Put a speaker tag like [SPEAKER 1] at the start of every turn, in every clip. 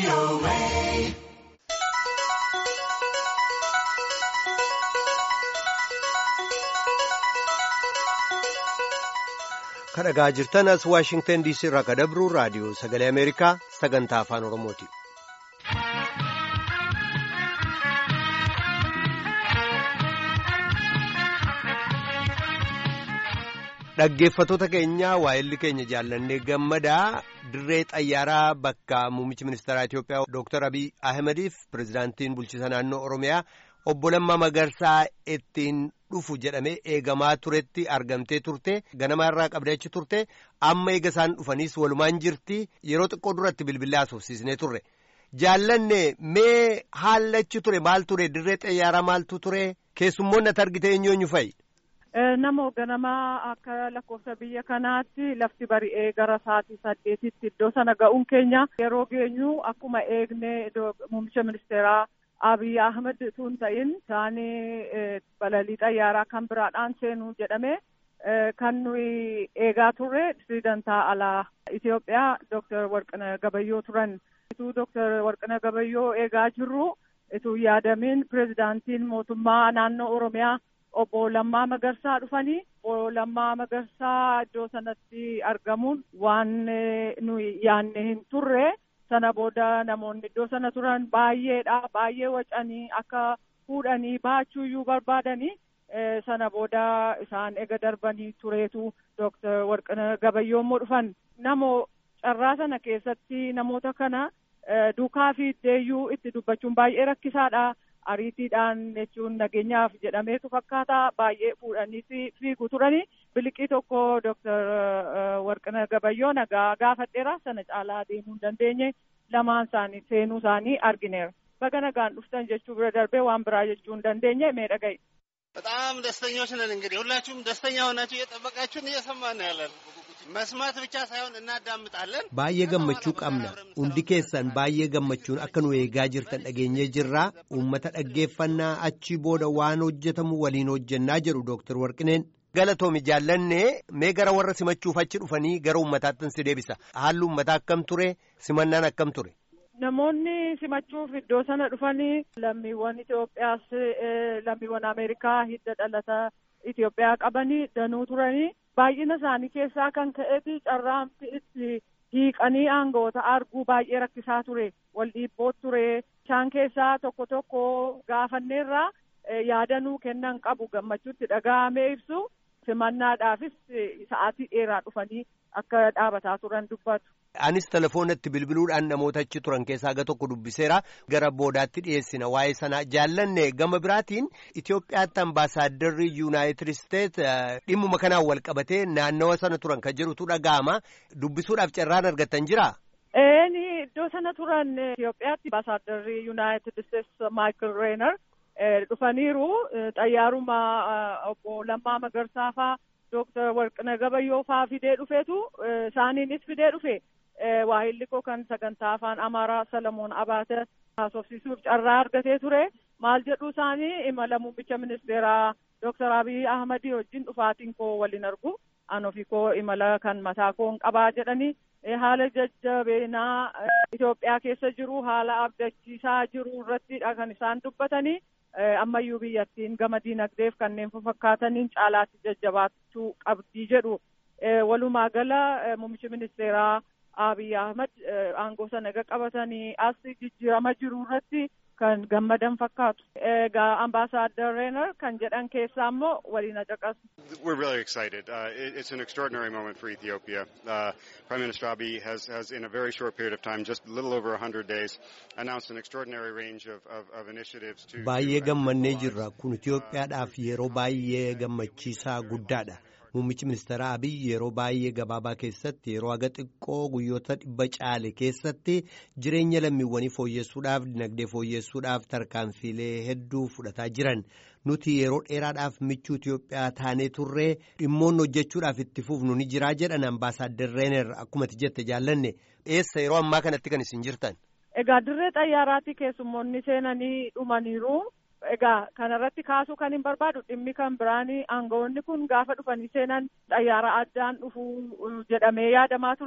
[SPEAKER 1] kan dhagaa jirtan as waashingtan diisii irraa kan dabru raadiyoo sagalee ameerikaa sagantaa afaan oromooti. dhaggeeffatoota keenya waa'illi keenya jaallannee gammadaa dirree xayyaaraa bakka muummichi ministeeraa Itoophiyaa Dr. Abiy Ahmediif pirezidaantiin bulchiisa naannoo Oromiyaa obbo Lammaa Magarsaa ittiin dhufu jedhamee eegamaa turetti argamtee turte ganama irraa qabdee achi turte amma eega isaan dhufaniis walumaan jirti yeroo xiqqoo duratti bilbilaa haasofsiisnee turre jaallanne mee haallachi ture maal ture dirree xayyaaraa maaltu ture keessummoonni ati argite eenyooñu fa'i.
[SPEAKER 2] Nama ganamaa akka lakkoofsa biyya kanaatti lafti bari'ee gara sa'aatii saddeetitti iddoo sana ga'uun keenya yeroo geenyu akkuma eegne muummicha ministeeraa Abiy Ahmed tun ta'in isaanii balalii xayyaaraa kan biraadhaan seenuu jedhame kan nuyi eegaa turre pirezidantaa alaa Itoophiyaa Dr. Warqina Gabayyoo turan. Ituu Dr. Warqina Gabayyoo eegaa jirru ituu yaadamin pirezidaantiin mootummaa naannoo Oromiyaa obbo Lammaa Magarsaa dhufanii obbo Lammaa Magarsaa iddoo sanatti argamuun waan nuyi yaanne hin turre sana booda namoonni iddoo sana turan baay'eedha baay'ee wacanii akka fuudhanii baachuuyyuu barbaadanii sana booda isaan ega darbanii tureetu Dooktar Warqina Gabayyoo immoo dhufan namoo carraa sana keessatti namoota kana duukaa fi deeyyuu itti dubbachuun baay'ee rakkisaadha. ariitiidhaan jechuun nageenyaaf jedhameetu fakkaata baay'ee fuudhanii fiigu turani biliqii tokko dooktar Warqina Gabayyoo nagaa gaafadheera sana caalaa deemuu hin dandeenye lamaan isaanii seenuu isaanii argineera baga nagaan dhuftan jechuu bira darbee waan biraa jechuu hin dandeenye mee dhaga'i.
[SPEAKER 3] በጣም ደስተኞች ነን። እንግዲህ ሁላችሁም ደስተኛ ሆናችሁ እየጠበቃችሁን እየሰማን ነው ያለን። መስማት ብቻ ሳይሆን እናዳምጣለን።
[SPEAKER 1] baay'ee gammachuu qabna hundi keessan baay'ee gammachuun akka nu eegaa jirtan dhageenyee jirraa uummata dhaggeeffannaa achi booda waan hojjetamu waliin hojjennaa jedhu dooktar warqineen galatoomi jaallannee mee gara warra simachuuf achi dhufanii gara uummataattin si deebisa haalli uummataa akkam ture simannaan akkam ture.
[SPEAKER 2] Namoonni simachuuf iddoo sana dhufanii lammiiwwan Itoophiyaas lammiiwwan Ameerikaa hidda dhalata Itoophiyaa qabanii danuu turanii baay'ina isaanii keessaa kan ka'eeti carraamti itti hiiqanii aangoota arguu baay'ee rakkisaa ture wal dhiibboot ture isaan keessaa tokko tokko gaafanneerraa yaadanuu kennan qabu gammachuutti dhaga'amee ibsu simannaadhaafis sa'aatii dheeraa dhufanii akka dhaabataa turan dubbatu.
[SPEAKER 1] Anis telefoonatti bilbiluudhaan namoota achi turan keessaa aga tokko dubbiseera gara boodaatti dhiyeessina waa'ee sanaa jaallanne gama biraatiin Itoophiyaatti ambaasaadarri yuunaayitid isteet dhimmuma kanaan wal qabatee naannawa sana turan kan jedhutu dhaga'ama dubbisuudhaaf carraan argattan jira.
[SPEAKER 2] Eeni iddoo sana turan Itoophiyaatti ambaasaadarri yuunaayitid isteet Maayikil Reenar dhufaniiru xayyaaruma obbo Lammaa Magarsaa faa Dooktar Warqina Gabayyoo faa fidee dhufeetu isaaniinis fidee dhufe. waahilli koo kan sagantaa afaan amaaraa salamoon abaate haasofsiisuuf carraa argatee ture maal jedhu isaanii imala muummicha ministeeraa dooktar abiy ahmadii wajjin dhufaatiin koo waliin argu an ofii koo imala kan mataa koon qabaa jedhanii haala jajjabeenaa Itoophiyaa keessa jiru haala abdachiisaa jiru irrattidha kan isaan dubbatanii ammayyuu biyyattiin gama diinagdeef kanneen fakkaataniin caalaatti jajjabaachuu qabdii jedhu walumaa gala muummichi ministeeraa Abiy Ahmed aangoo sana egaa qabatanii as jijjiirama jiru irratti kan gammadan fakkaatu. Egaa ambaasaaddar Reenar kan jedhan keessaa immoo waliin caqasu.
[SPEAKER 4] We're really excited. Uh, it, it's an extraordinary moment for Ethiopia. Uh, Prime Minister Abiy has, has, in a very short period of time, just a little over 100 days, announced an extraordinary range of, of, of initiatives to...
[SPEAKER 1] Baay'ee gammannee jirra. Kun Itoophiyaadhaaf yeroo baay'ee gammachiisaa guddaadha. Muummichi ministeeraa Abiy yeroo baay'ee gabaabaa keessatti yeroo haga xiqqoo guyyoota dhibba caale keessatti jireenya lammiiwwanii fooyyessuudhaaf dinagdee fooyyessuudhaaf tarkaanfiilee hedduu fudhataa jiran nuti yeroo dheeraadhaaf michuu Itoophiyaa taanee turree dhimmoonni hojjechuudhaaf itti fufnu ni jiraa jedhan ambaasaaddar Reener akkuma jette jaallanne eessa yeroo ammaa kanatti kan isin jirtan.
[SPEAKER 2] Egaa dirree xayyaaraatti keessummoonni seenanii dhumaniiru. Egaa kanarratti kaasuu kan hin barbaadu dhimmi kan biraanii aangawoonni kun gaafa dhufanii seenan xayyaara addaan dhufu jedhamee yaadamaa ture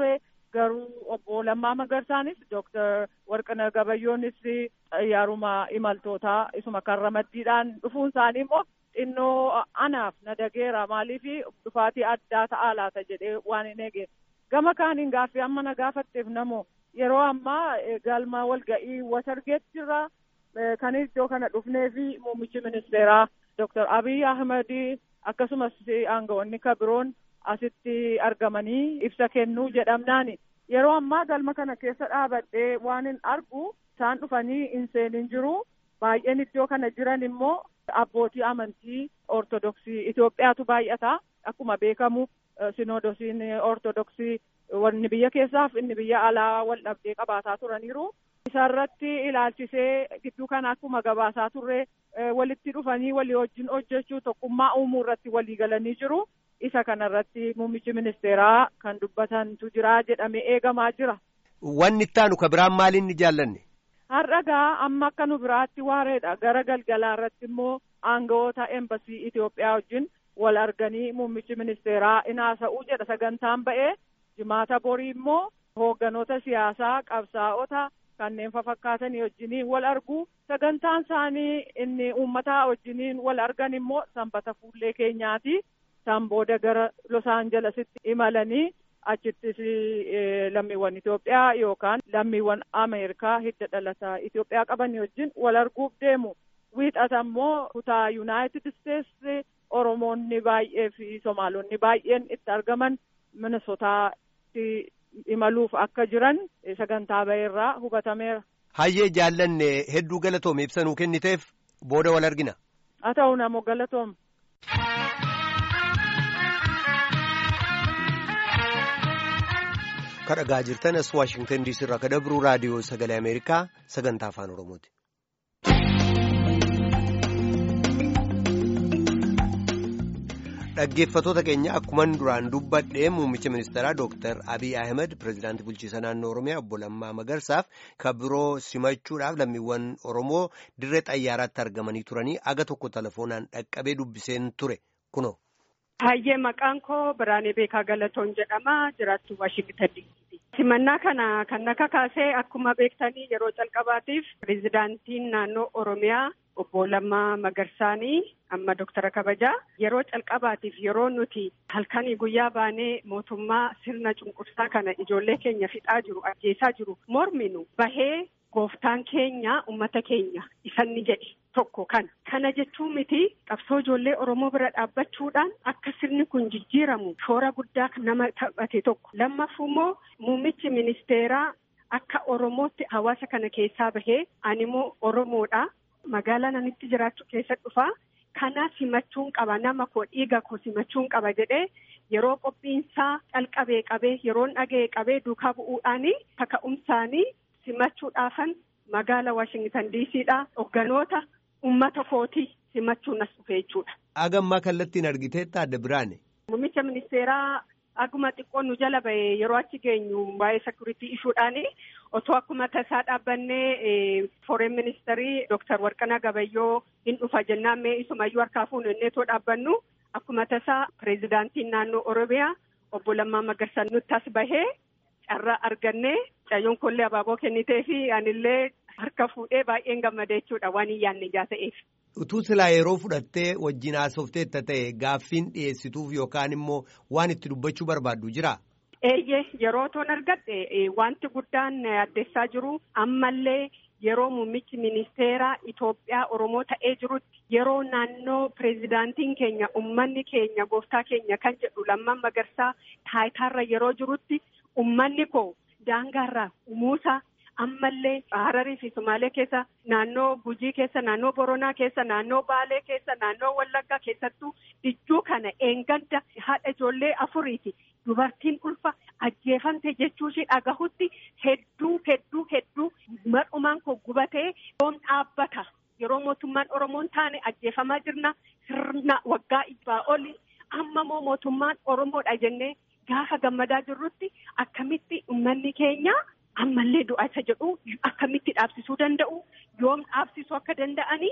[SPEAKER 2] garuu obbo Lammaa Magarsaanis Dooktar Warqina Gabayyoonis xayyaaruma imaltootaa isuma kan ramaddiidhaan dhufuun isaanii immoo xinnoo anaaf na dageera maaliif dhufaatii addaa ta'aa laata jedhee waan hin eege gama kaaniin gaaffii amma na gaafatteef namoo yeroo ammaa galma walga'ii watargeet jirra kan iddoo kana dhufnee fi muummichi ministeeraa Dooktar Abiy Ahmed akkasumas aangawoonni kabiroon asitti argamanii ibsa kennuu jedhamnaani yeroo ammaa galma kana keessa dhaabadhee waan hin argu isaan dhufanii hin seenin jiru baay'een iddoo kana jiran immoo abbootii amantii ortodoksii Itoophiyaatu baay'ata akkuma beekamu sinoodosiin ortodoksii wanni biyya keessaaf inni biyya alaa wal dhabdee qabaataa turaniiru. Isarratti ilaalchisee gidduu kana akkuma gabaasaa turre walitti dhufanii walii wajjin hojjechuu tokkummaa uumuu irratti walii galanii jiru. Isa kanarratti muummichi ministeeraa kan dubbatantu jira jedhamee eegamaa jira.
[SPEAKER 1] Wanni itti aanu ka biraan maaliin ni jaallanne?
[SPEAKER 2] Har'a gaa amma akka nu biraatti waareedha. Gara galgalaa irratti immoo aangawoota embasii Itoophiyaa wajjin wal arganii muummichi ministeeraa in haasa'uu jedha sagantaan ba'ee jimaata borii immoo hoogganoota siyaasaa qabsaa'ota kanneen fafakkaatanii wajjiniin wal argu sagantaan isaanii inni uummataa wajjiniin wal argan immoo sanbata fuullee keenyaati. Isaan booda gara Los Aangelesitti imalanii achittis lammiiwwan Itoophiyaa yookaan lammiiwwan Ameerikaa hidda dhalataa Itoophiyaa qaban wajjin wal arguuf deemu. Wiixata immoo kutaa Yuunaayitid Isteetsi Oromoonni baay'ee fi Somaalonni baay'een itti argaman Minnesotaatti imaluuf akka jiran sagantaa ba'eerraa hubatameera.
[SPEAKER 1] Hayyee jaallanne hedduu galatoome ibsanuu kenniteef booda wal argina.
[SPEAKER 2] Haa ta'u namoo galatoom.
[SPEAKER 1] kadhagaa jirtan as waashingtan diisii irraa ka dabruu raadiyoo sagalee ameerikaa sagantaa afaan oromooti. dhaggeeffatoota keenya akkuman duraan dubbadhee muummicha ministeeraa dooktar abiy ahmed pirezidaantii bulchiisa naannoo oromiyaa obbo Lammaa Magarsaaf kan biroo simachuudhaaf lammiiwwan oromoo dirree xayyaaraatti argamanii turanii aga tokko telefoonaan dhaqqabee dubbiseen ture kuno.
[SPEAKER 5] Hayyee maqaan koo Biraanee Beekaa Galatoon jedhama jiraattu Waashingtan diisiiti. Simannaa kana kan akka kaasee akkuma beektanii yeroo calqabaatiif pirezidaantiin naannoo Oromiyaa obbo Lammaa Magarsaanii amma Doktara Kabajaa yeroo calqabaatiif yeroo nuti halkanii guyyaa baanee mootummaa sirna cunqursaa kana ijoollee keenya fixaa jiru ajjeesaa jiru morminu bahee gooftaan keenya ummata keenya isanni jedhe tokko kana. Kana jechuun miti qabsoo ijoollee Oromoo bira dhaabbachuudhaan akka sirni kun jijjiiramu shoora guddaa nama taphate tokko. Lammaffuu immoo muummichi ministeeraa akka Oromootti hawaasa kana keessaa bahee ani immoo Oromoodha. Magaalaa nanitti jiraachuu keessa dhufaa. Kana simachuun qaba nama koo dhiiga koo simachuun qaba jedhee yeroo qophiinsaa calqabee qabee yeroon dhaga'ee qabee duukaa bu'uudhaanii kaka'umsaanii simachuudhaafan magaala Waashingtan diisiidha hogganoota ummata kootii simachuun as dhufe jechuudha.
[SPEAKER 1] Agammaa kallattiin argiteetta adda biraane.
[SPEAKER 5] Muummicha ministeeraa aguma xiqqoo nu jala ba'e yeroo achi geenyu waa'ee sekuritii ishuudhaani otoo akkuma tasaa dhaabbannee foreign ministeerii Dooktar Warqanaa Gabayyoo hin dhufa jennaan mee isumayyuu harkaa fuunu inneetoo dhaabbannu akkuma tasaa pireezidaantiin naannoo Oromiyaa obbo Lammaa Magarsaa nutti as bahee carraa argannee cayyoon kollee abaaboo kennitee fi anillee harka fuudhee baay'een gammadee jechuudha waan hin yaadne ijaa ta'eef.
[SPEAKER 1] Utuu silaa yeroo fudhattee wajjin haasofteetta ta'e gaaffiin dhiyeessituuf yookaan immoo waan itti dubbachuu barbaaddu jira.
[SPEAKER 5] Eeyyee yeroo toon argadhe wanti guddaan addeessaa jiru ammallee yeroo muummichi ministeeraa Itoophiyaa Oromoo ta'ee jirutti yeroo naannoo pireezidaantiin keenya ummanni keenya gooftaa keenya kan jedhu lammaan magarsaa taayitaarra yeroo jirutti ummanni koo daangaarraa umuusaa ammallee Hararii fi Sumaalee keessa naannoo Gujii keessa naannoo Boronaa keessa naannoo Baalee keessa naannoo Wallaggaa keessattuu dijjuu kana eenganda haadha ijoollee afuriiti dubartiin ulfa ajjeefamte jechuu ishee dhagahutti hedduu hedduu hedduu madhumaan koo gubatee yoom dhaabbata yeroo mootummaan Oromoon taane ajjeefamaa jirna sirna waggaa ibbaa oli amma moo mootummaan Oromoodha jennee gaafa gammadaa jirrutti akkamitti uummanni keenya. ammallee du'a isa jedhu akkamitti dhaabsisuu danda'u yoom dhaabsisuu akka danda'anii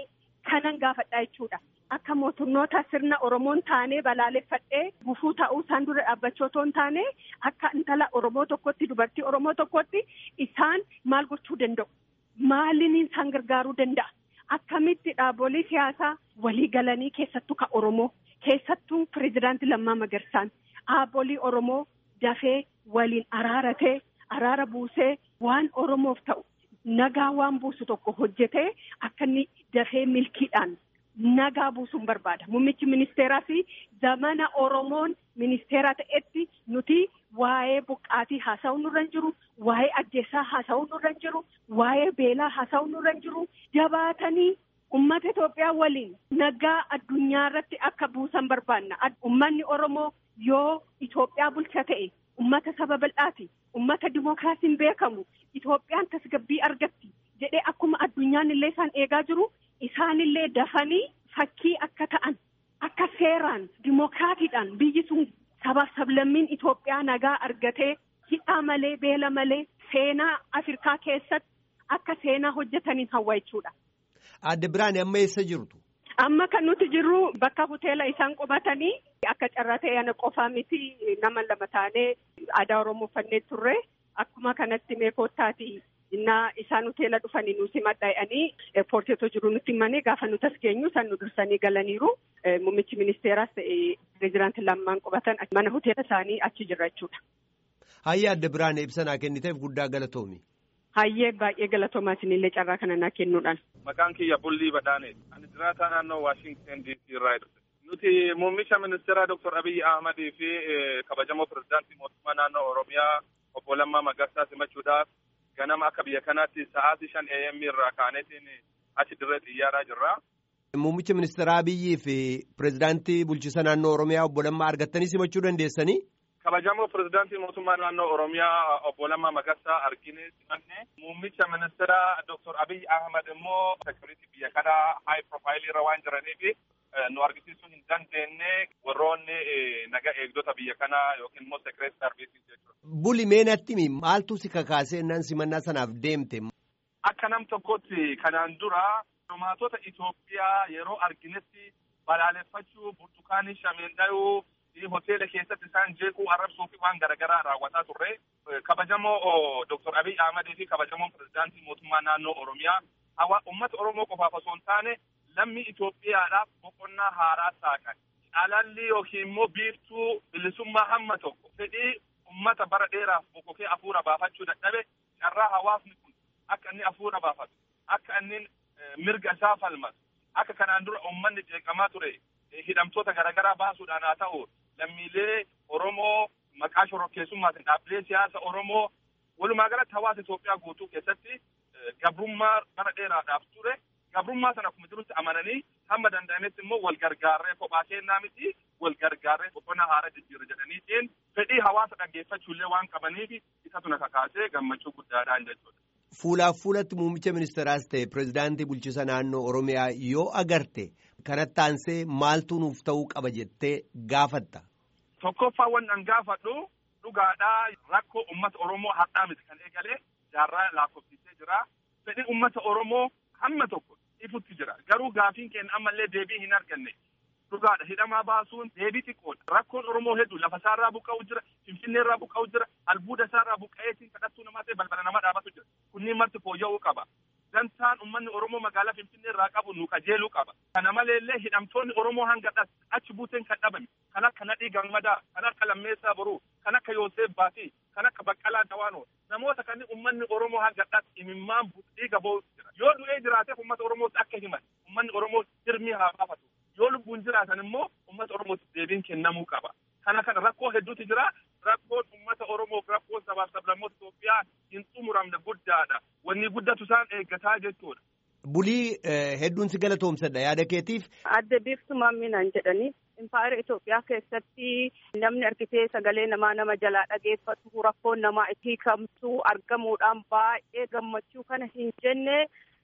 [SPEAKER 5] kanan gaafadhaa jechuudha. Akka mootummoota sirna Oromoon taanee balaaleffadhee gufuu ta'uu isaan dura dhaabbachuu otoo hin taane akka intala Oromoo tokkotti dubartii Oromoo tokkotti isaan maal gochuu danda'u? Maaliin isaan gargaaruu danda'a? Akkamitti dhaabbolee siyaasaa walii galanii keessattuu ka Oromoo keessattuu pireezidaantii Lammaa Magarsaan dhaabbolee Oromoo dafee waliin araaratee araara buusee waan Oromoof ta'u nagaa waan buusu tokko hojjetee akka inni dafee milkiidhaan nagaa buusuun barbaada. Muummichi ministeeraa fi zamana Oromoon ministeera ta'etti nuti waa'ee buqqaatii haasa'uu nurra hin jiru, waa'ee ajjeesaa haasa'uu nurra hin jiru, waa'ee beelaa haasa'uu nurra hin jiru, jabaatanii ummata Itoophiyaa waliin nagaa addunyaa irratti akka buusan barbaanna. Ummanni Oromoo yoo Itoophiyaa bulcha ta'e ummata saba bal'aati. Ummata dimookiraasiin beekamu Itoophiyaan tasgabbii argatti jedhee akkuma addunyaan illee isaan eegaa jiru isaanillee dafanii fakkii akka ta'an akka seeraan dimookiraatiidhaan biyyi sun sabaaf sablammiin Itoophiyaa nagaa argatee hidhaa malee beela malee seenaa Afrikaa keessatti akka seenaa hojjetaniin hawwa jechuudha.
[SPEAKER 1] Adde Biraan amma eessa jirtu?
[SPEAKER 5] Amma kan nuti jirru bakka hoteela isaan qubatanii akka carraa ta'e ana qofaa miti nama lama taanee aadaa Oromoo uffannee turre akkuma kanatti meekootaati innaa isaan hoteela dhufanii nu simadha jedhanii eerpoortii jiru nutti himanii gaafa nuti as geenyu isaan nu dursanii galaniiru muummichi ministeeraas ta'e pireezidaantii lammaan qubatan mana hoteela isaanii achi jira jechuudha.
[SPEAKER 1] Hayyee Adde Biraan ibsanaa kenniteef guddaa galatoomi.
[SPEAKER 5] Hayyee baay'ee galatoomaa isinillee carraa kana naa kennuudhaan.
[SPEAKER 6] Maqaan kiyya Bullii Badhaane. Ani jiraataa naannoo Waashingten DC irraa dhufe. Nuti muummicha ministeeraa Dr. Abiyyi Ahmadii fi kabajamoo pirezidaantii mootummaa naannoo Oromiyaa obbo Lammaa Magarsaa simachuudhaaf ganama akka biyya kanaatti sa'aatii shan AM irraa kaanetiin achi dirree xiyyaaraa jirra.
[SPEAKER 1] Muummicha ministeeraa Abiyyii fi pirezidaantii bulchiisa naannoo Oromiyaa obbo Lammaa argattanii simachuu dandeessanii?
[SPEAKER 6] kabajamoo pirezidaantii mootummaa naannoo oromiyaa obbo Lammaa Magarsaa argine simanne muummicha ministeera Dr. Abiy Ahmad immoo sekuritii biyya kanaa haay profaayilii irra waan jiraniif nu argisiisuu hin dandeenye warroonni naga eegdota biyya kanaa yookiin immoo sekireet sarviisii jechuudha.
[SPEAKER 1] Buli meenatti maaltu si kakaasee nan simannaa sanaaf deemte?
[SPEAKER 6] Akka nam tokkotti kanaan dura dhumaatota Itoophiyaa yeroo arginetti balaaleffachuu burtukaanii shameen dhayuu hoteela keessatti isaan jeequu arrabsuu fi waan garaagaraa raawwataa turre kabajamoo Dr. Abiy Ahmadii fi kabajamoo pirezidaantii mootummaa naannoo Oromiyaa hawa uummata Oromoo qofaaf osoo hin taane lammii Itoophiyaadhaaf boqonnaa haaraa saaqan. Caalalli yookiin immoo biiftuu bilisummaa hamma tokko fedhii uummata bara dheeraaf boqokee hafuura baafachuu dadhabe carraa hawaasni kun akka inni hafuura baafatu akka inni mirga isaa falmatu akka kanaan dura uummanni jeeqamaa ture hidhamtoota garaagaraa baasuudhaan haa ta'u lammiilee Oromoo maqaa shororkeessummaatiin dhaabbilee siyaasa Oromoo walumaa galatti hawaasa Itoophiyaa guutuu keessatti gabrummaa bara dheeraadhaaf ture gabrummaa sana akkuma jirutti amananii hamma danda'ametti immoo wal gargaarree kophaa kennaa miti wal gargaarree boqonnaa haara jijjiirra jedhaniitiin fedhii hawaasa dhaggeeffachuullee waan qabaniif isatu na kakaasee gammachuu guddaadhaan jechuudha.
[SPEAKER 1] Fuulaaf fuulatti muummicha ministeeraas ta'e pirezidaantii bulchiisa naannoo Oromiyaa yoo agarte kanatti aansee maaltu nuuf ta'uu qaba jettee gaafatta.
[SPEAKER 6] Tokkoffaa waan gaafadhu dhugaadhaa rakkoo uummata Oromoo har'aa miti kan eegalee jaarraa lakkoofsisee jira. Fedhii uummata Oromoo hamma tokko ifutti jira. Garuu gaafiin keenya ammallee deebii hin arganne. Dhugaadha hidhamaa baasuun deebii xiqqoodha. Rakkoon Oromoo hedduu lafa isaarraa buqqa'u jira, Finfinnee irraa buqqa'u jira, albuuda isaarraa buqqa'eetiin kadhattuu namaa ta'e balbala nama dhaabatu jira. Kunniin marti fooyya'uu qaba. Dantaan uummanni Oromoo magaalaa Finfinnee irraa qabu nu qajeeluu qaba. Kana maleellee hidhamtoonni Oromoo hanga achi buuteen kan dhabame kan akka Nadhii Gammadaa, kan akka Lammeessaa Boruu, kan akka Yoosef Baatii, kan akka Baqqalaa Dawaanoo namoota kanneen uummanni Oromoo hanga imimmaan dhiiga ba'u jira. Yoo du'ee jiraateef uummata Oromootti akka himan uummanni Oromoo hirmii haa baafatu. Yoo lubbuun jiraatan immoo uummata Oromootti deebiin kennamuu qaba. Kana kana rakkoo hedduutu jira. Rakkoon uummata Oromoof rakkoon sabaaf sablammoota Itoophiyaa hin xumuramne guddaadha. Wanni guddatu isaan eeggataa jechuudha.
[SPEAKER 1] Bulii hedduun si galatoomsadha yaada keetiif.
[SPEAKER 5] Adda biiftumaa minaan jedhanii impaayera Itoophiyaa keessatti namni argitee sagalee namaa nama jalaa dhageeffatu rakkoon namaa itti hiikamtu argamuudhaan baay'ee gammachuu kana hin jenne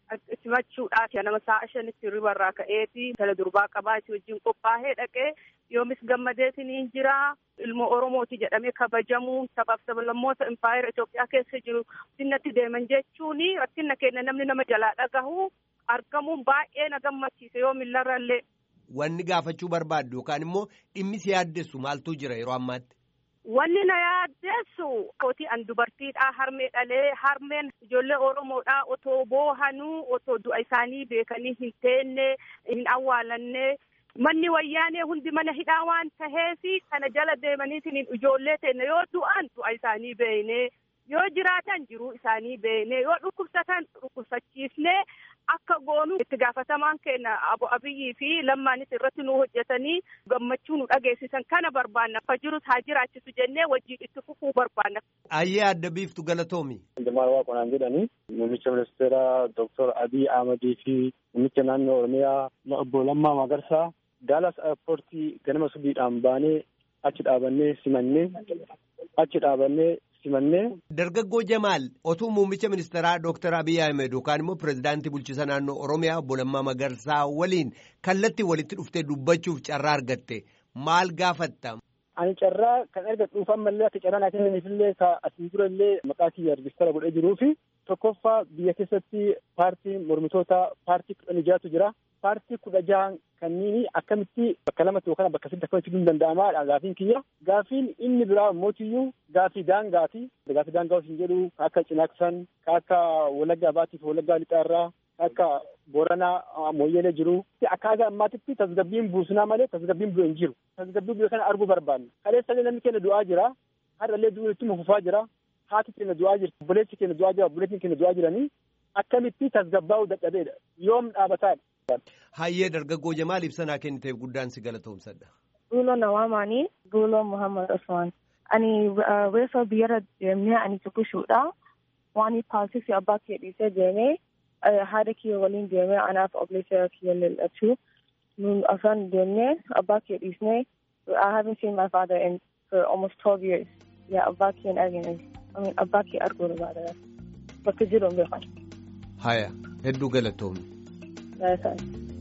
[SPEAKER 5] simachuudhaaf nama sa'a shanitti ribarraa ka'eeti tala durbaa qabaati wajjin qophaa'ee dhaqee yoomis gammadeetiin jira ilmoo oromooti jedhamee kabajamu sabaaf sablammoota impaayera Itoophiyaa keessa jiru sinnatti deeman jechuun rakkina keenya namni nama jalaa dhagahu argamuun baay'ee na gammachiise yoo millarrallee.
[SPEAKER 1] Wanni gaafachuu barbaaddu yookaan immoo dhimmi si yaaddessu maaltu jira yeroo ammaatti?
[SPEAKER 5] Wanni na yaaddeessu kootii an dubartiidha harmee dhalee harmeen ijoollee Oromoodha otoo boohanuu otoo du'a isaanii beekanii hin teenne hin awwaalanne manni wayyaanee hundi mana hidhaa waan taheefi kana jala deemaniitiin ijoollee teenne yoo du'an du'a isaanii beekne yoo jiraatan jiruu isaanii beekne yoo dhukkubsatan dhukkubsachiisnee akka goonu itti gaafatamaan keenya abo abiyyii fi lammaanis irratti nu hojjetanii gammachuu nu dhageessisan kana barbaanna akka jirus haa jiraachisu jennee wajjin itti fufuu barbaanna.
[SPEAKER 1] Ayyee adda biiftu galatoomi.
[SPEAKER 7] Jamaal Waaqonaan jedhani muummicha ministeera Dr. Abiy Ahmadii fi muummicha naannoo Oromiyaa obbo Lammaa Magarsaa Daalas airpoortii ganama subiidhaan baanee achi dhaabannee simannee achi dhaabannee simannee.
[SPEAKER 1] Dargaggoo Jamaal otuu muummicha ministeeraa Dr. Abiy Ahmed yookaan immoo pirezidaantii bulchiisa naannoo Oromiyaa obbo Lammaa Magarsaa waliin kallattii walitti dhuftee dubbachuuf carraa argatte maal gaafatta?
[SPEAKER 7] Ani carraa kan argadhuuf ammallee akka carraa naa kennaniifillee ka asiin dura illee maqaa kiyya rejistara godhee jiruu fi tokkoffaa biyya keessatti paartiin mormitoota paartii kudhan jaatu jira. Paartii kudha jahan kanniini akkamitti bakka lamatti yookaan bakka sadiitti akkamitti fiduun danda'amaa gaafiin kiyya. Gaafiin inni biraa mootiyyuu gaafii daangaati. Gaafii daangaa osoo hin jedhu ka akka Cinaaksan, ka akka Walaggaa Baatiif Walaggaa Lixaarraa, ka akka Booranaa Mooyyeelee jiru. Akkaataa ammaatitti tasgabbiin buusunaa malee tasgabbiin bu'e hin jiru. Tasgabbii biyya kana arguu barbaanna. Kaleessallee namni keenya du'aa jira. Har'allee du'uun itti fufaa jira. Haati keenya du'aa jirti. Obboleessi keenya du'aa jira. Obboleettiin keenya du'aa jiranii. Akkamitti tasgabbaa'uu dadhabeedha. Yoom dhaabataadha.
[SPEAKER 1] Hayyee dargaggoo Jamaal ibsanaa kenniteef guddaan si galatoomsadha.
[SPEAKER 8] Duuloo Nawaamaanii Duuloo Muhammad Usman. Ani reefa biyyarra deemnee ani tuqushuudha. Waan paasisi abbaa kee dhiisee deemee haadha kiyya waliin deemee anaaf obboleessa kiyya lallachuu. Nun afran deemnee abbaa kee dhiisnee I haven't seen my father in for almost 12 years. Yeah, abbaa kee hin argine. I mean, abbaa kee arguu barbaada. Bakka jiru hin beekan.
[SPEAKER 1] Haya, hedduu galatoomi.
[SPEAKER 8] Yes,